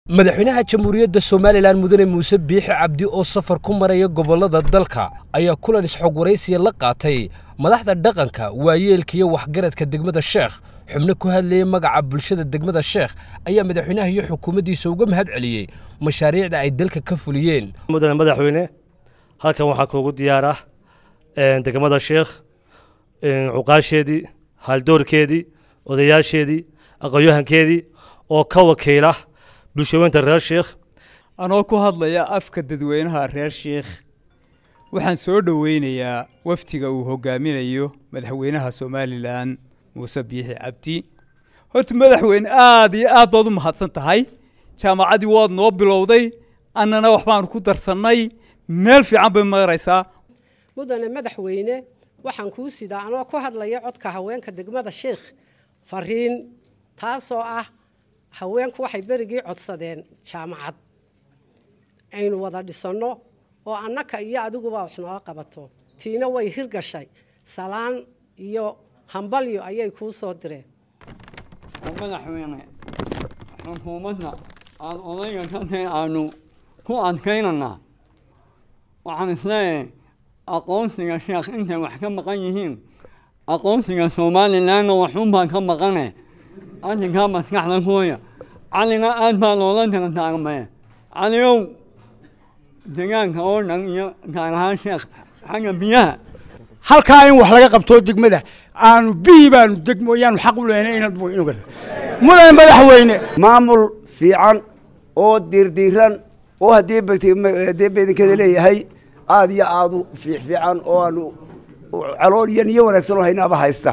madaxweynaha jamhuuriyadda somalilan mudane muuse biixi cabdi oo safar ku maraya gobollada dalka ayaa kulan isxog waraysiya la qaatay madaxda dhaqanka waayeelka iyo waxgaradka degmada sheekh xubno ku hadlayay magaca bulshada degmada sheekh ayaa madaxweynaha iyo xukuumaddiisa uga mahad celiyey mashaariicda ay dalka ka fuliyeen mudane madaxweyne halkan waxaa kuugu diyaara degmada sheekh cuqaasheedii haaldoorkeedii odayaasheedii aqoonyahankeedii oo ka wakiila bulshaweynta reer sheekh anoo ku hadlaya afka dadweynaha reer sheekh waxaan soo dhoweynayaa wafdiga uu hogaaminayo madaxweynaha somalilan muuse biixi cabdi horta madaxweyne aada iyo aad baad u mahadsan tahay jaamacaddii waad noo bilowday annana waxbaanu ku darsannay meel fiican bay maraysaa mudane madaxweyne waxaan kuu sidaa anoo ku hadlaya codka haweenka degmada sheekh fariin taasoo ah haweenku waxay berigii codsadeen jaamacad aynu wada dhisanno oo annaka iyo adiguba wax nooga qabato tiina way hirgashay salaan iyo hambalyo ayay kuu soo direen madaxweyne xukuumadda aada odayga ka tahay aanu ku adkaynanaa waxaan isleeyahay aqoonsiga sheekh intay wax ka maqan yihiin aqoonsiga somalilanna waxunbaa ka maqane arrinkaa maskaxda kuya caliga aad baa loola tartaagmay caligow degaanka oo dhan iyo gaar ahaan sheekh xagga biyaha halkaa in wax laga qabto degmada aanu biyi baanu degmo yaanu xaq u lehnay inaad mudane madaxweyne maamul fiican oo diirdiiran oo haddii haddii beedinkada leeyahay aada iyo aada u fiicfiican oo aanu calool iyo niyo wanaagsan oo haynaaba haysta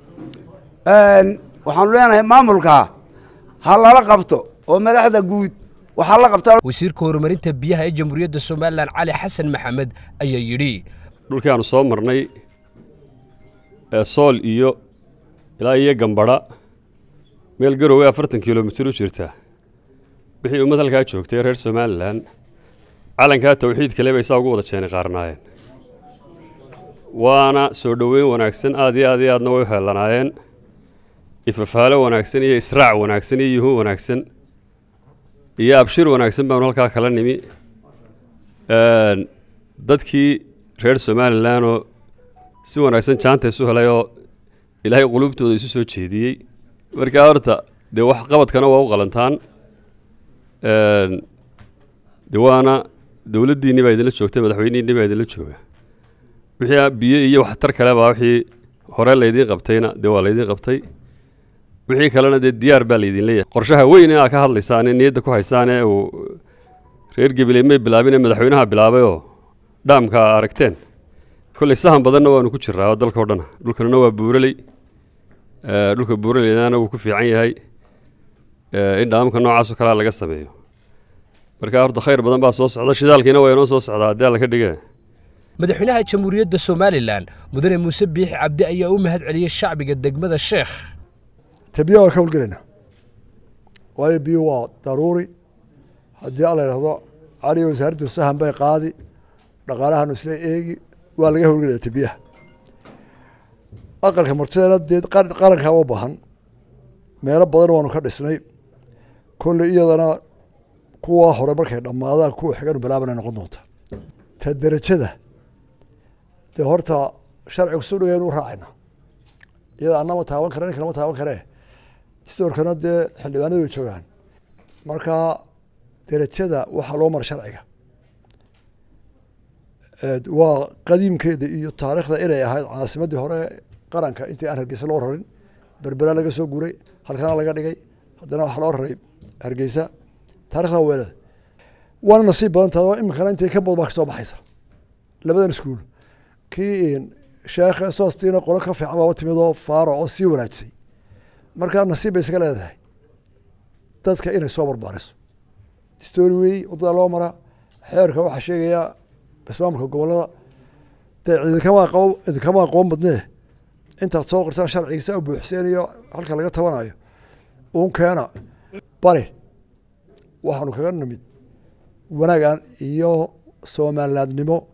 waxaanu leenahay maamulka ha lala qabto oo madaxda guud waxaa la qabtaa wasiirka horumarinta biyaha ee jamhuuriyadda somalilan cali xasan maxamed ayaa yidhi dhulkii aanu soo marnay ee sool iyo ilaa iyo gambadha meel garowe afartan kilomitir u jirta wixii ummad halkaa joogtay reer somalilan calankaa tawxiid kale bay saa ugu wada jeenay qaarnaayeen waana soo dhoweyn wanaagsan aad iyo aad iyo aadna way u heellanaayeen ifafaalo wanaagsan iyo israac wanaagsan iyo yuhuun wanaagsan iyo abshir wanaagsan baanu halkaa kala nimi dadkii reer somalilanoo si wanaagsan jaanta isu helay oo ilaahay qulubtooda isu soo jeediyey markaa horta dee wax qabadkana waa u qalantaan de waana dowladdiinni baa idinla joogta madaxweynihiinni baa idinla jooga wixii biyo iyo waxtar kale baa wixii hore laydiin qabtayna dee waa laydiin qabtay wixii kalena dee diyaar baa laydin leeyahay qorshaha weyn ee aa ka hadlaysaane niyadda ku haysaane uu reer gabiley may bilaabine madaxweynaha bilaabayoo dhaamka aragteen kolley sahan badanna waanu ku jiraa oo dalka o dhana dhulkanuna waa buuraley dhulka buuraleydana wuu ku fiican yahay in dhaamka noocaasoo kalea laga sameeyo markaa horta khayr badan baa soo socda shidaalkiina waa inoo soo socdaa haddii alla ka dhige madaxweynaha jamhuuriyadda somalilan mudane muuse biixi cabdi ayaa u mahad celiyey shacbiga degmada sheekh tabiya waan ka howlgelaynaa waayo biyo waa daruuri haddii alla yidhahdo cali wasaaraddu sahan bay qaadi dhaqaalahanu isla eegi waa laga howlgelaya tabiyaha aqalka martideena dee qarankaa u baahan meelo badan waanu ka dhisnay kolley iyadana kuwa hore markay dhammaadaan kuwa xiganu bilaabana noqon doonta ta derajada dee horta sharcigu soo dhaweynu u raacayna iyada anama taaban kare ninka lama taaban karee distoorkana dee xildhibaanadu way joogaan marka derajada waxaa loo mara sharciga waa qadiimkeeda iyo taariikhda inay ahayd caasimadii hore qaranka intii aan hargeysa loo rarin berbera laga soo guray halkana laga dhigay haddana waxaa loo raray hargeysa taarikhda weelada waana nasiib badan tahay oo iminkana intay ka badan baa kasoo baxaysa labadan iskuul kii sheekh soostiina qolo ka fiican baaba timid oo faaro oo sii wanaajisay marka nasiib bay isaga leedahay dadka inay soo barbaariso story wey wadada loo maraa xeerka waxaa sheegaya ismaamulka gobolada dee idinkama aqoon idinkama aqoon badnee intaad soo qorsaan sharcigiisa u buuxseenayo halka laga tabanayo uun keena bari waxaanu kaga nimid wanaagan iyo somalilaadnimo